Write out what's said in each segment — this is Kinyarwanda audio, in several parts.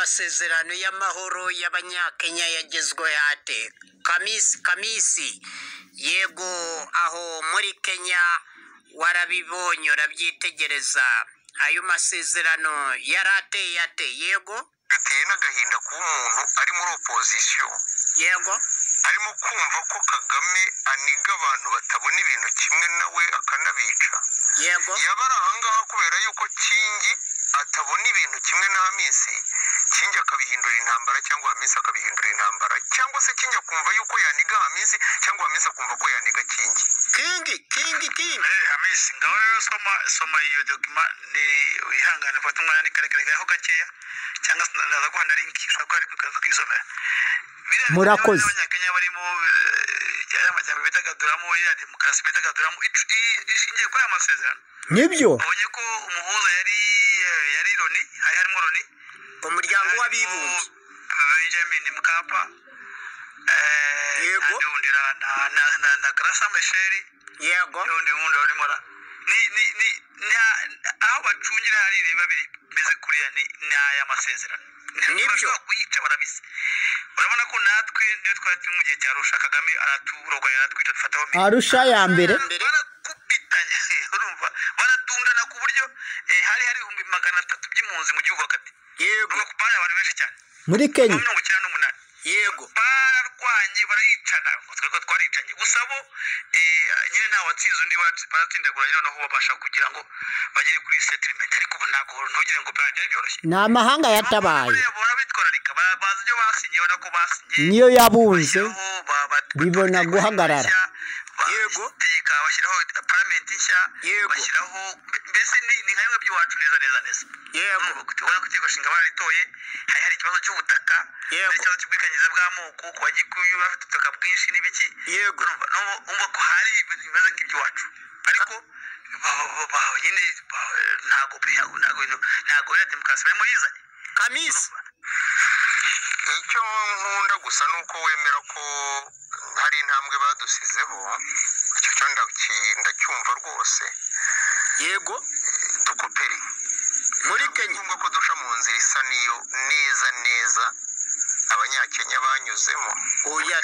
Amasezerano y'amahoro y'abanyakenya yagezwe ate? Kamisi, Kamisi, yego aho muri Kenya warabibonye urabyitegereza. Ayo masezerano yari ateye ate? Yego, biteye n'agahinda kuba umuntu ari muri opozisiyo yego, arimo kumva ko kagame aniga abantu batabona ibintu kimwe nawe akanabica yego, yaba ari ahangaha kubera yuko kingi atabona ibintu kimwe na hamisi kingi akabihindura intambara cyangwa hamisi akabihindura intambara cyangwa se kingi akumva yuko yaniga hamisi cyangwa hamisi akumva ko yaniga kingi kingi, kingi, kingi, Eh, hamisi ngaho rero soma soma iyo dokima ni wihangane fata umwanya ni karekare gaho gakeya cyangwa se ndaza guhana linki ushobora kuba ari kukaza kwisomera Biriya bikorwa Murakoze. by'abanyakenya barimo eh, aya majyambere bidagaturamo iriya demokarasi bidagaturamo icu- i- ishingiye kuri aya masezerano nibyo, ubonye ko umuhuza yari eh, yari loni hari harimo loni umuryango harimo w'abibumbye, benjamin mkapa eh, Yego. n'andi wundi na na- na- na- na grasa mesheri yego, n'undi wundi urimo ra ni ni ni ni- aho bacungira hari ireba biri bize kuriya ni ni aya masezerano Nibyo. Barashobora kuyica barabise urabona ko natwe niyo twari turi mu gihe cya rusha kagame araturogoya aratwica dufataho mbi arusha ya mbere mbere. barakupitanya urumva baratundana ku buryo eh, hari hari ibihumbi magana atatu by'impunzi mu gihugu hagati yego, Urumva ko bari abantu benshi cyane muri kenya mirongo icyenda n'umunani yego, bararwanye barayicana twebwe twaricanye gusa bo eh, nyine nta watsinze undi watsi- baratsindaguranye noneho babasha kugira ngo bagere kuri settlement ariko ubu ntabwo ntugire ngo byajya byoroshye ni amahanga yatabaye Buriya bahora bitwararika ba- bazi ibyo basinye urabona ko basinye niyo yabunze bashyiraho, ba- ba- bibona bategeka guhagarara. nshya, ba- Yego. itegeka bashyiraho paramenti nshya Yego. bashyiraho mbese ni ni nka bimwe by'iwacu neza neza neza yego, urumva ko urabona ko itegeko nshinga bararitoye hari hari ikibazo cy'ubutaka Yego. hari ikibazo cy'ubwikanyize bw'amoko ku bagikuyu bafite ubutaka bwinshi n'ibiki yego, urumva n'ubu- urumva ko hari ibintu bimeze nk'iby'iwacu ariko ba- ba- ba- nyine ba- ntabwo ntabwo ntabwo ntabwo iriya demokarasi barimo yizanye Kamisi, icyo nkunda gusa ni uko wemera ko hari intambwe badusizeho icyo cyo ndaki- ndacyumva rwose yego, dukopere muri ni Kenya, ngombwa ko duca mu nzira isa niyo neza neza abanyakenya banyuzemo oya,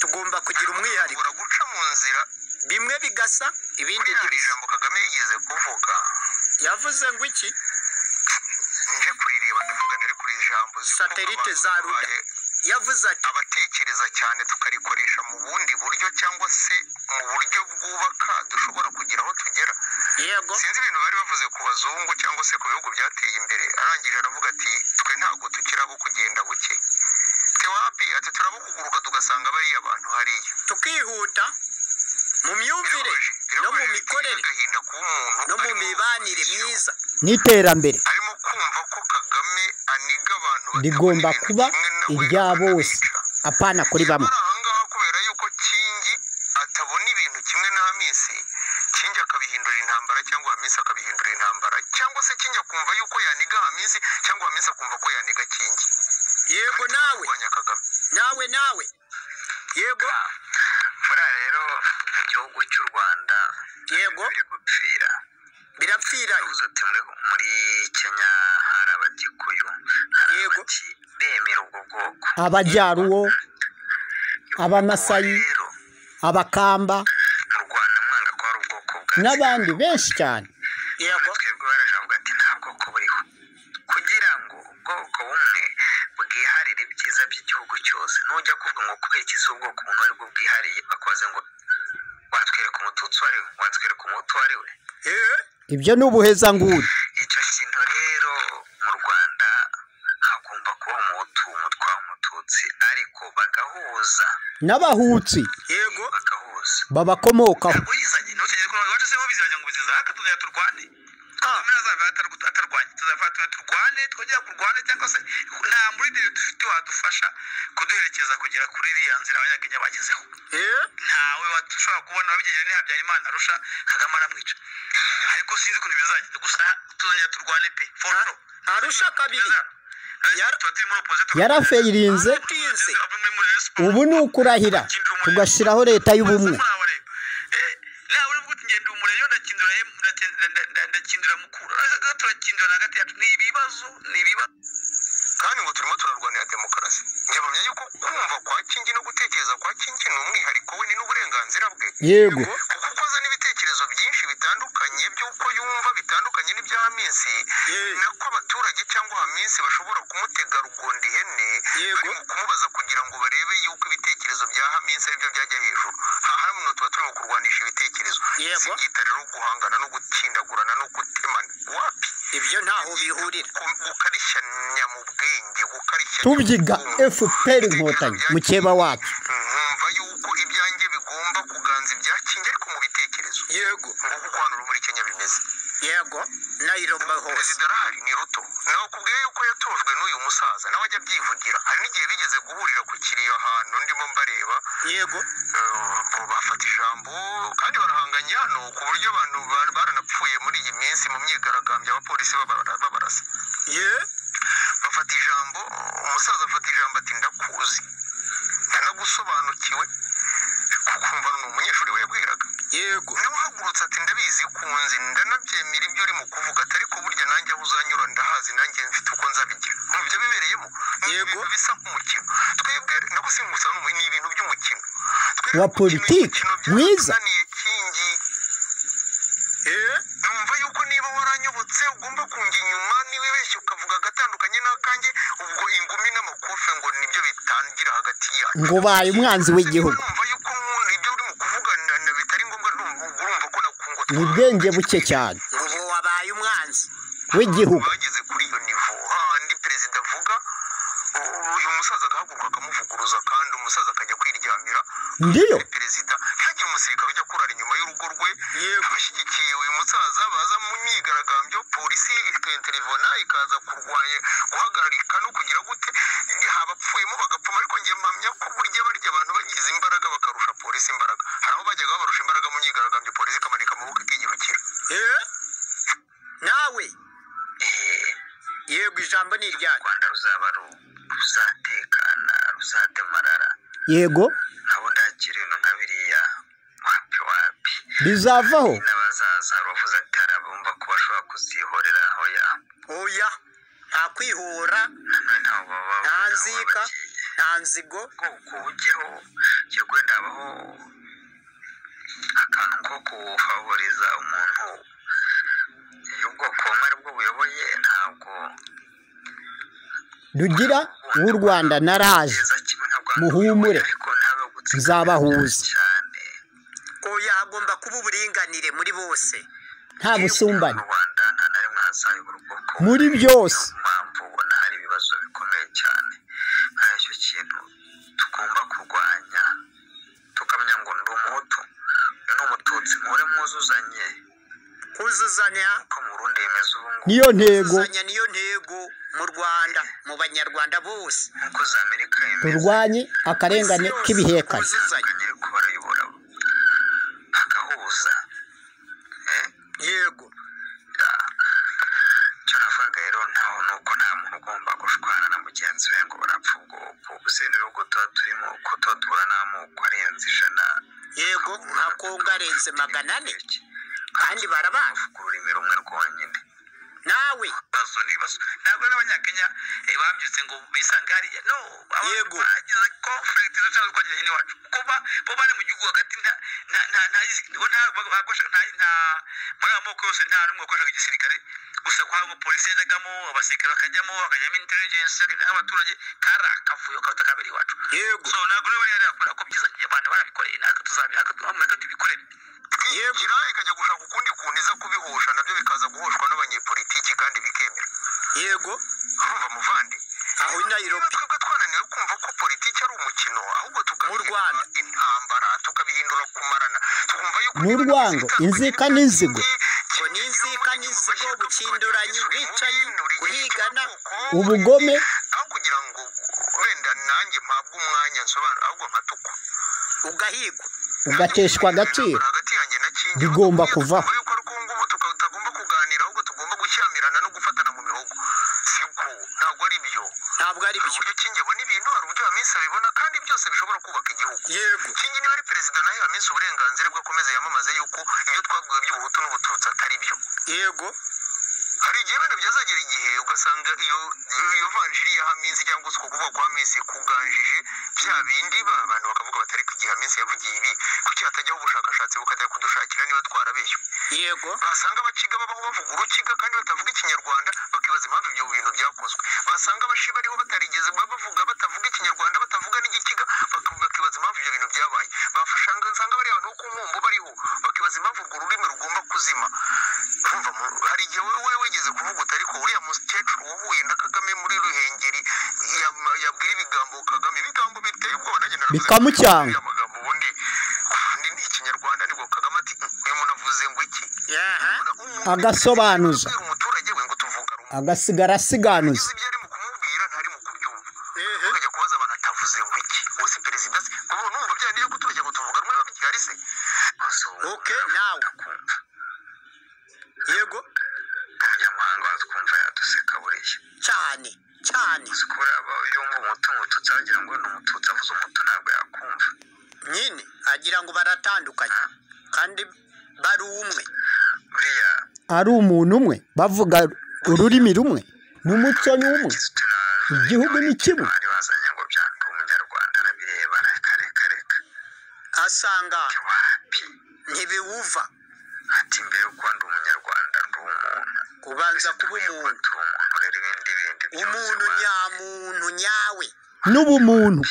tugomba kugira umwihariko, ubura guca mu nzira bimwe bigasa, ibindi iriya ntibisa. ijambo kagame yigeze kuvuga yavuze ngo iki nje kurireba ndavuga ntari kuri iri jambo uzi ko Satelite abantu za Ruda. babaye yavuze ati abatekereza cyane tukarikoresha mu bundi buryo cyangwa se mu buryo bwubaka dushobora kugira aho tugera yego sinzi ibintu bari bavuze ku bazungu cyangwa se ku bihugu byateye imbere arangije aravuga ati twe ntabwo tukiri abo kugenda buke tewapi ati turabo kuguruka tugasanga bariya bantu hariya tukihuta mu myumvire Birababaje, no mu birababaje, mikorere biteye agahinda kuba umuntu no mu arimo- mibanire myiza n'iterambere arimo kumva ko kagame aniga abantu batabona rigomba ibintu kuba kimwe nawe irya bose akanabica. apana kuri bamwe Nyamara ahangaha kubera yuko kingi atabona ibintu kimwe na hamisi kingi akabihindura intambara cyangwa hamisi akabihindura intambara cyangwa se kingi akumva yuko yaniga hamisi cyangwa hamisi akumva ko yaniga kingi yego nawe kurwanya kagame nawe nawe yego buriya rero mu gihugu cy'u rwanda Yego. biri gupfira birapfiranye yavuze ati muri muri kenya hari abagikuyu hari Yego. abaki bemera ubwo bwoko abajyaruwo abamasayi rero abakamba mu rwanda mwanga ko hari ubwoko bwa n'abandi benshi cyane yego twebwe barajavuga ati nta bwoko buriho kugira ngo ubwoko bumwe bwiharire ibyiza by'igihugu cyose nujya kuvuga ngo kubera iki si ubwoko bumwe aribwo bwihariye bakubaze ngo watwereka umututsi uwo ari we watwereka umuhutu uwo ari we eh ibyo ni ubuhezanguni icyo kintu rero mu rwanda hagomba kuba umuhutu umutwa umututsi ariko bagahuza n'abahutsi yego bagahuza babakomokaho ntabwo uyizanye ntukigere kuba wacu seho bizajya ngo biziza ariko tuzajya turwane ah ntazaba atarw- atarwanye tuzafata tuba turwane twongera kurwane cyangwa se nta murindire dufite wadufasha kuduherekeza kugera kuri iriya nzira abanyakenya bagezeho eh ntawe washobora kubona wabigejeje ni habyarimana arusha kagame aramwica ariko sinzi ukuntu bizagenda gusa tuzongera turwane pe foro arusha kabiri Yara- yarafeyirinze aratinze ubu ni ukurahira tugashyiraho leta y'ubumwe nawe uri bwuti ngenda umureyo ndakindura em- ndakenda- nda- nda- ndakindura mukuru Ariko turakindurana hagati yacu ni ibibazo ni ibibazo kwa Kingi ni umwihariko we ni n'uburenganzira bwe yego kuko uko azana ibitekerezo byinshi bitandukanye by'uko yumva bitandukanye n'iby'ahamisi Yee. nako abaturage cyangwa ahamisi bashobora kumutega rugonda ihene Yego. bari mu kumubaza kugira ngo barebe yuko ibitekerezo bya haminsi aribyo byajya hejuru aha hano tuba turimo kurwanisha ibitekerezo Yego. si byita rero guhangana no gutsindagurana no gutemana wapi ibyo ntaho bihurira Gu- gukarishyanya mu bwenge gukarishyanya mu tubyiga bwonko. fpr inkotanyi mukeba wacu nkumva yuko ibyanjye bigomba kuganza ibya kingi ariko mu bitekerezo yego nguko uko hano muri kenya bimeze yego nayiroba hose perezida arahari ni ruto nawe kubwiye yuko yatojwe n'uyu musaza nawe ajya abyivugira hari n'igihe bigeze guhurira ku kiriyo ahantu ndimo mbareba yego eh, bafata ijambo kandi barahanganye hano ku buryo abantu ba- baranapfuye muri iyi minsi mu myigaragambyo abapolisi babara- babarasa ye bafata ijambo umusaza afata ijambo ati ndakuzi ndanagusobanukiwe kukumva ni umunyeshuri we yagwiraga yego niba uhagurutse ati ndabizi ko unzi ndanabyemera ibyo urimo kuvuga atari ko burya nanjye aho uzanyura ndahazi nanjye mfite uko nzabigira mu byo bibereyemo ni Yego. ibintu bisa nk'umukino twebwe nabwo singusa ni ibintu by'umukino Twebwe Wa gukina politiki, imikino mwiza. byaratunaniye kingi ye numva yuko niba waranyobotse ugomba kunga inyuma niwibeshye ukavuga agatandukanye n'akanjye ubwo ingumi n'amakofe ngo nibyo bitangira hagati yacu ngo ubaye umwanzi w'igihugu numva yuko nkunda ibyo urimo kuvuga na- na bitari ngombwa numva urumva ko nakungutse ni ubwenge buke cyane ngo ubu wabaye umwanzi w'igihugu bageze kuri iyo nivo hahandi perezida avuga u- uyu musaza agahaguruka akamuvuguruza kandi umusaza akajya kwiryamira ndiyo perezida ntihagire umusirikare ujya kurara inyuma y'urugo rwe Yego. abashyigikiye uyu musaza baza mu myigaragambyo polisi ikainterivona ikaza kurwanya guhagararika no kugira gute habapfuyemo bagapfuma ariko njye mpamya ko burya barya abantu bagize imbaraga bakarusha polisi imbaraga hari aho bajyaga babarusha imbaraga mu myigaragambyo polisi ikamanika amaboko ikiyirukira ye nawe yego ijambo ni iryanyu rwanda ruzaba ru- ruzatekana ruzademarara yego nabo ndakira ibintu nka biriya wapi wapi bizavaho n'abazaza bavuze ati hari abumva ko bashobora kuzihorera aho ya oya nta kwihora nanone ntaho baba nta nzika nta nzigo ubwoko bujyaho jya wenda habaho akantu ko kuwufavoriza umuntu iyo ubwoko bumwe aribwo buyoboye ntabwo rugira w'u rwanda na raje neza kimwe ntabwo muhumure. ariko ntabe gutsindana Nzabahuza. cyane oya hagomba kuba uburinganire muri bose nta busumbane mu Rwanda nta na rimwe hazayobora ubwoko muri byose niyo mpamvu ubona hari ibibazo bikomeye cyane hari icyo kintu tugomba kurwanya tukamenya ngo ndi umuhutu uyu ni umututsi muhore mwuzuzanye kuzuzanya uko mu Burundi bimeze ubu ngubu niyo ntego kuzuzanya niyo ntego mu rwanda mu banyarwanda bose nk'uko za Amerika bimeze turwanye akarengane k'ibihekane batandukanye ariko barayobora bagahuza yego icyo navugaga rero ntaho ni uko nta muntu ugomba gushwana na mugenzi we ngo barapfa ubwoko gusa ibihugu tuba turimo uko tuba duhura n'amoko arenze ijana yego nka kongo arenze magana ane kandi barabaha ku rurimi rumwe rwonyine nawe ibibazo ni ibibazo ntabwo n'abanyakenya eh, babyutse ngo bisange hariya no aba- Yego. bagize conflict zo cyangwa twagize nyine wacu kuko ba bo bari mu gihugu hagati nta nta nta nta bo nta bakosha nta nta muri aya moko yose nta n'umwe wakoreshaga igisirikare gusa ko harimo polisi yajyagamo abasirikare bakajyamo hakajyamo intelligence n'abaturage kari akavuyo karuta kabiri iwacu yego so ntabwo rero bariya bakora ko byiza abantu barabikoreye natwe tuzabiha natwe tubikorere twigira ikajya gushaka ukundi kuntu iza kubihusha nabyo bikaza guhushwa n'abanyepolitiki kandi bikemera yego urumva muvandi Aho i Nairobi. Niba twebwe twananiwe kumva ko politiki ari umukino ahubwo Mu Rwanda. tukabiha intambara tukabihindura kumarana tukumva yuko Ni urwango, inzika n'inzigo. ngo n'inzika n'inzigo bukinduranyi ubwicanyi guhigana ubugome aho kugira ngo wenda nanjye mpabwe umwanya nsobanura ahubwo nkatukwa ugahigwa ugateshwa agaciro hagati yanjye na Kingi. Bigomba kuvaho. Tukumva yuko ari uko ngubu tuka- tutagomba kuganira ahubwo tugomba gushyamirana no gufatana mu mihogo siko ntabwo ari byo ntabwo ari hari byo uburyo kingi abona ibintu hari uburyo hamisi abibona kandi byose bishobora kubaka igihugu yego kingi niba ari perezida nayo hamisi uburenganzira bwe akomeza yamamaze yuko ibyo twavuga by'ubuhutu n'ubututsi atari byo yego hari igihe wenda byazagera igihe ugasanga iyo iyo vanjiri ya minsi cyangwa uko kuvuga kwa minsi kuganjije bya bindi ba- abantu bakavuga bati ariko igihe minsi yavugiye ibi kuki hatajyaho ubushakashatsi bukajya kudushakira niba twarabeshye yego basanga abaciga babaho bavuga urukiga kandi batavuga ikinyarwanda bakibaza impamvu ibyo bintu byakozwe basanga abashi bariho batarigeze baba bavuga batavuga ikinyarwanda batavuga n'igikiga bak- bakibaza impamvu ibyo bintu byabaye bafashanga nsanga bariya bantu bo ku nkombo bariho bakibaza impamvu urwo rurimi rugomba kuzima urumva mu- hari igihe wowe wigeze kuvuga uti ariko uriya mukecuru wahuye na kagame muri ruhengeri yam- yabwira ibigambo kagame ibigambo biteye ubwoba nanjye naravuze nti, Bikamucyanga. uriya magambo ubundi ubundi ni ikinyarwanda nibwo kagame ati uyu muntu avuze ngo iki yaha Agasobanuza. Kubwira umuturage we ngo tuvuga rumwe agasigara asiganuza uzi ibyo ari mu kumubwira ntari mu kubyumva Mhm. ukajya kubaza abantu atavuze ngo iki ubu si perezida se ngo numva bya nibyo kutubagira ngo tuvuga rumwe babigari se ok nawe ndakumva yego abanyamahanga batwumva yaduseka buriya cyane cyane uzi ko buriya aba yumva umutungo tutagira ngo ni umututsi avuze umuto ntabwo yakumva nyine agira ngo baratandukanye kandi bari umwe buriya ari umuntu umwe bavuga ururimi rumwe n'umuco ni umwe kizito na igihugu ni kimwe bari bazanye ngo byanga umunyarwanda arabireba reka reka reka asanga wapi ntibiwuva ati mbere uko ndi umunyarwanda ndi umuntu kubanza kuba umuntu ndi umuntu rero ibindi bindi byose umuntu wa- nyamuntu nyawe n'ubumuntu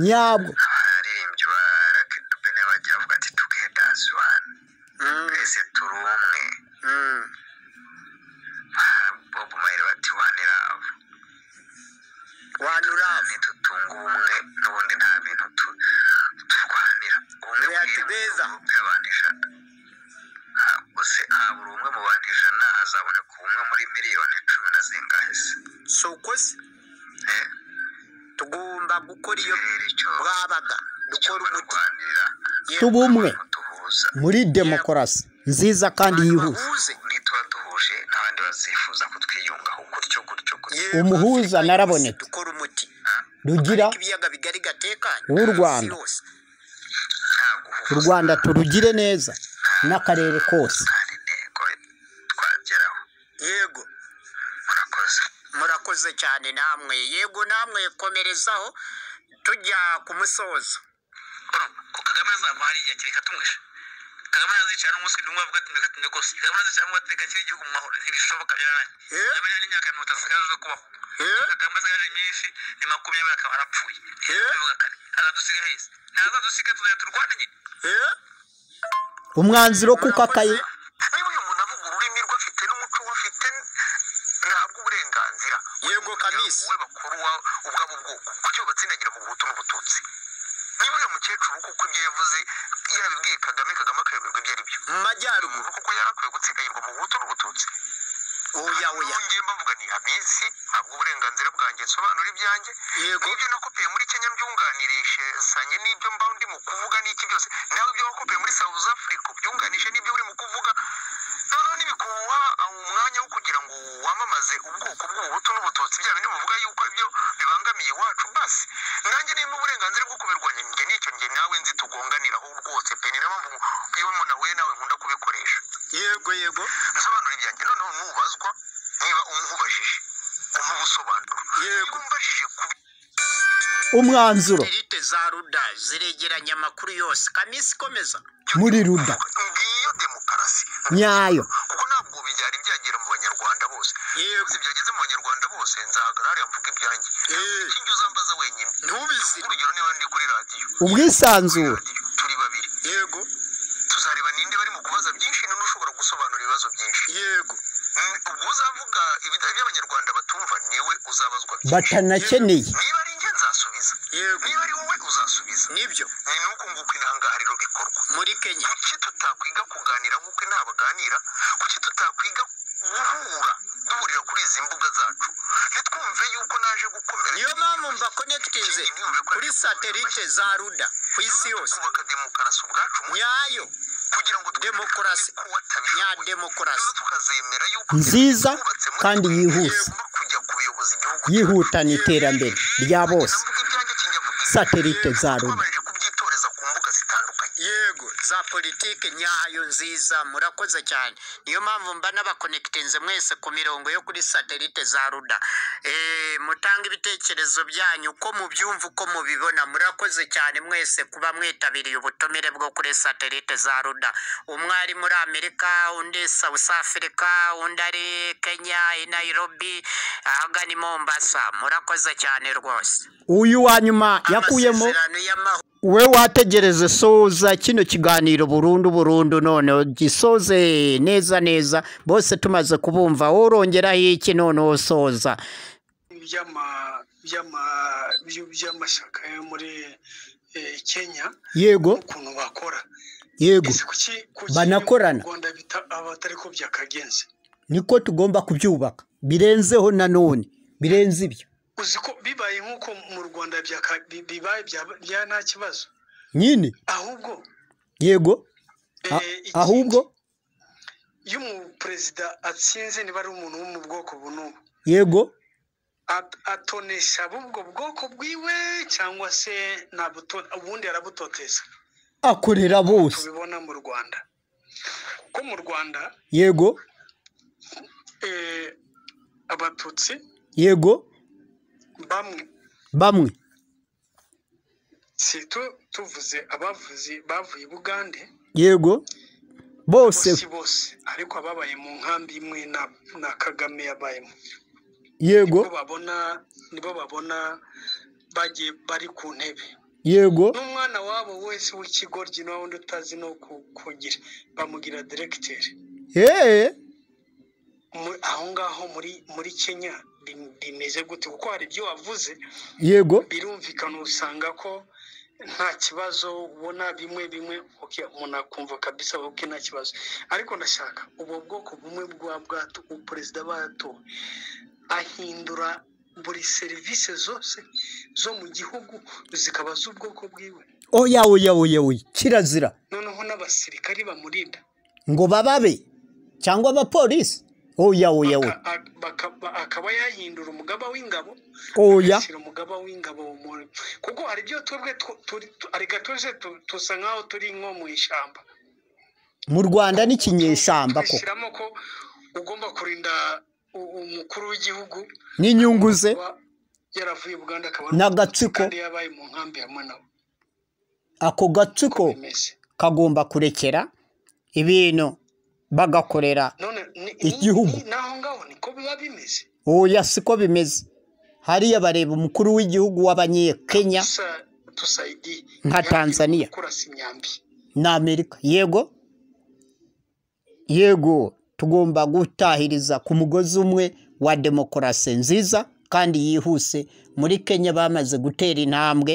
nyabwo abaririmbyi ba rakidubene bagira bavuga ati together as one Mm, twese turi umwe mm. bob mayire bati one love One love. nitutunga ubumwe n'ubundi nta bintu tu- turwanira ubumwe We are bw'iri together. mu bw'abantu ijana Ha- gusa habura umwe mu bantu ijana hazaboneka ubumwe muri miliyoni cumi na zingahe se so kwese Eh, tugomba gukora iyo ikirere cyose bwabaga dukora umuti barwanirira tuba umwe duhuza muri demokarasi nziza kandi yihuse bahuze nituba duhuje n'abandi bazifuza kutwiyungaho gutyo gutyo gutyo Yego, Umuhuza Afurika naraboneka. yose dukora umuti rugira Ariko ibiyaga bigari gatekanye W'u Rwanda. Isi yose. nta guhuza u rwanda turugire neza n'akarere kose hari intego twageraho yego murakoze murakoze cyane namwe yego namwe komerezaho tujya ku musozo ko kagame azava hariya kereka tumwishe kagame nazicara n'umunsi n'umwe avuga ati reka tinde rwose kagame nazicara n'umunsi reka kiri igihugu mu mahoro ntibishoboka byararangiye Eh? kagame yari imyaka mirongo itatu isigaje zo kubaho Eh? kagame asigaje myinshi ni makumyabiri akaba arapfuye Eh? bivuga kane azadusiga heza ntazadusiga tuzajya turwana nyine Eh? umwanzuro kuko akaye niba uyu muntu avuga ururimi rwe afite n'umuco we afite ntabwo uburenganzira Yego, Kamisi. we bakuru wa- ubwabo bwoko kuki batsindagira mu buhutu n'ubututsi niba uriya mukecuru kuko ibyo yavuze yabibwiye kagame kagame akayoberwa ibyo ari byo mu majyaruguru umuntu kuko yari akwiye gutsikayirwa mu buhutu n'ubututsi oya oya ngiye mbavuga ni iminsi ntabwo uburenganzira bwanjye nsobanura ibyanjye yego n'ibyo nakopiye muri kenya mbyunganirishisanye n'ibyo mba ndi mu kuvuga n'iki byose nawe ibyo wakopiye muri south africa ubyunganishe n'ibyo uri mu kuvuga noneho ntibikuha umwanya wo kugira ngo wamamaze ubwoko bw'ubuhutu n'ubututsi bya bindi buvuga yuko ibyo bibangamiye iwacu basi nanjye nimba uburenganzira bwo kubirwanya njye nicyo njye nawe nzi tugonganiraho rwose pe ni nayo mpamvu iyo umuntu ahuye nawe nkunda kubikoresha yego yego nsobanura ibyanjye noneho nubazwa niba umubajije umuha ubusobanuro Yego. niba umbajije ku umwanzuro derite za ruda ziregeranya amakuru yose kamisi komeza muri ruda ngiyo demokarasi nyayo kuko ntabwo byari byagera mu banyarwanda bose yego Uzi byageze mu banyarwanda bose nzahagarara hariya mvuga ibyanjye Eh. ikindi uzambaza wenyine ntubizire urugero niba ndi kuri radiyo Kuri ubwisanzure radiyo, turi babiri yego tuzareba ninde bari mu kubaza byinshi n'ushobora gusobanura ibibazo byinshi yego Mm, ubwo uzavuga ibida- iby'abanyarwanda batumva niwe uzabazwa byinshi batanakeneye niba ari njye nzasubiza yego niba ari wowe uzasubiza nibyo ni nuko nguko intangariro bikorwa muri kenya kuki tutakwiga kuganira nk'uko inama baganira kuki tutakwiga guhura duhurira kuri izi mbuga zacu ntitwumve yuko naje gukomera niyo mpamvu mba konekitinze kuri satelite za ruda ku isi yose twubaka demokarasi ubwacu mu- nyayo kugira ngo twumve Demokarasi. ko watabishoboye. nyademokarasi Rero tukazemera yuko Nziza kandi yihuse. Tugomba kujya kuyoboza igihugu yihutana iterambere rya bose Navuga ibyanjye, kijya mu gihe. satelite za ruda Twabanjije kubyitoreza ku mbuga zitandukanye yego za politiki politiki nyayo nziza murakoze cyane niyo mpamvu mba nabakonekitinze mwese ku mirongo yo kuri satelite za ruda Eh, mutange ibitekerezo byanyu uko mubyumva uko mubibona murakoze cyane mwese kuba mwitabiriye ubutumire bwo kuri satelite za ruda umwe ari muri amerika undi south africa undi ari kenya i nairobi ahagana i mombasa murakoze cyane rwose uyu wa nyuma yakuyemo amasezerano y'amahoro we wategereze soza kino kiganiro burundu burundu none gisoze neza neza bose tumaze kubumva worongeraho iki none wosoza by'ama- by'ama- by- by'amashyaka yo muri eh, kenya yego ukuntu bakora yego Ese kuki kuki Banakorana. mu rwanda bita abatari ko byakagenze niko tugomba kubyubaka birenzeho nanone birenze ibyo uzi ko bibaye nk'uko mu rwanda byaka- bi- bibaye bya- bya nta kibazo nyine ahubwo yego eh, a- ikindi, ahubwo iyo umuperezida atsinze niba ari umuntu wo mu bwoko bunubu yego at- atonesha bubwo bwoko bwiwe cyangwa se nabuto- ubundi arabutoteza akorera bose tubibona mu rwanda ko mu rwanda yego eh, abatutsi yego bamwe bamwe si tu- tuvuze abavuzi bavuye i bugande yego bose bose bose ariko ababaye mu nkambi imwe na- na kagame yabayemo yego nibo babona nibo babona bagiye bari ku ntebe yego n'umwana wabo wese w'ikigoryi nawe undi utazi no ku- kugira bamugira diregiteri eee Mu- aho ngaho muri muri kenya bim- bimeze gute kuko hari ibyo wavuze yego birumvikana usanga ko nta kibazo ubona bimwe bimwe ok umuntu akumva kabisa ok nta kibazo ariko ndashaka ubwo bwoko bumwe bwa bwato perezida batowe ahindura buri serivisi zose zo mu gihugu zikaba z'ubwoko bwiwe oya oya oya oya kirazira noneho n'abasirikari bamurinda ngo bababe cyangwa abapolisi oya oya oya Aka- ak- bakaba- akaba yahindura umugaba w'ingabo oya agashyira umugaba w'ingabo mu- kuko hari ibyo twebwe tu- turi tu- areka tuze tu- tusa nk'aho turi nko mu ishyamba mu rwanda n'ikinyeshyamba ko twishyiramo ko ugomba kurinda u- umukuru w'igihugu n'inyungu ze kuba yaravuye Uganda akaba N'agatsiko. kandi yabaye mu nkambi ya Manawa ako gatsiko bimeze kagomba kurekera ibintu bagakorera none ni- ni- Igihugu. ni- naho ngaho niko biba bimeze oya siko bimeze hariya bareba umukuru w'igihugu w'abanyekenya Tusa tusayidi Nka Tanzania. kurasa imyambi na amerika yego yego tugomba gutahiriza ku mugozi umwe wa demokarasi nziza kandi yihuse muri kenya bamaze gutera intambwe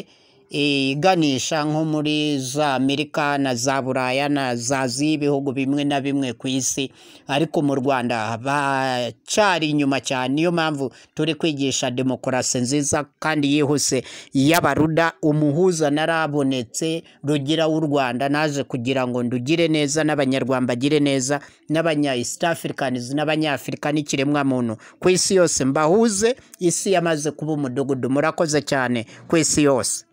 eh, iganisha nko muri za amerika na za buraya na za z'ibihugu bimwe na bimwe ku isi ariko mu rwanda bacyari inyuma cyane niyo mpamvu turi kwigisha demokarasi nziza kandi yihuse y'abaruda umuhuza narabonetse rugira w'u rwanda naje kugira ngo ndugire neza n'abanyarwanda bagire neza n'abanya east africans n'abanyafurika n'ikiremwamuntu ku isi yose mbahuze isi yamaze kuba umudugudu murakoze cyane ku isi yose